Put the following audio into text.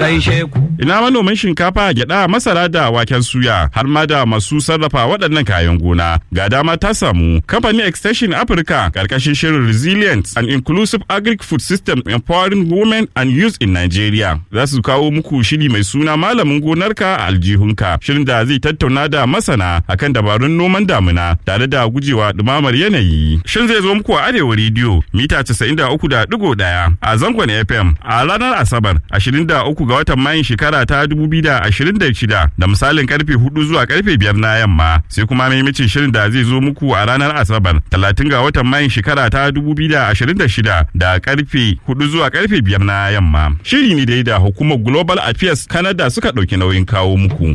gaishe ku. Ina manoman shinkafa, gyada, masara da waken suya har ma da masu sarrafa waɗannan kayan gona. Ga dama ta samu. Kamfanin Extension Africa karkashin shirin Resilient and Inclusive Agric Food System Empowering Women and Youth in Nigeria. Za su kawo muku shiri mai suna malamin gonarka a aljihunka. Shirin da zai tattauna da masana akan dabarun noman damina tare da gujewa dumamar yanayi. Shin zai zo muku a Arewa Radio mita 93.1 a zangon FM a ranar Asabar 23 ga watan Mayun shekara ta 2026 da misalin karfe 4 zuwa karfe 5 na yamma sai kuma maimacin shirin da zai zo muku a ranar Asabar 30 ga watan Mayun shekara ta 2026 da karfe 4 zuwa karfe 5 na yamma. Shiri ne dai da hukumar Global Affairs Canada suka ɗauki nauyin kawo muku.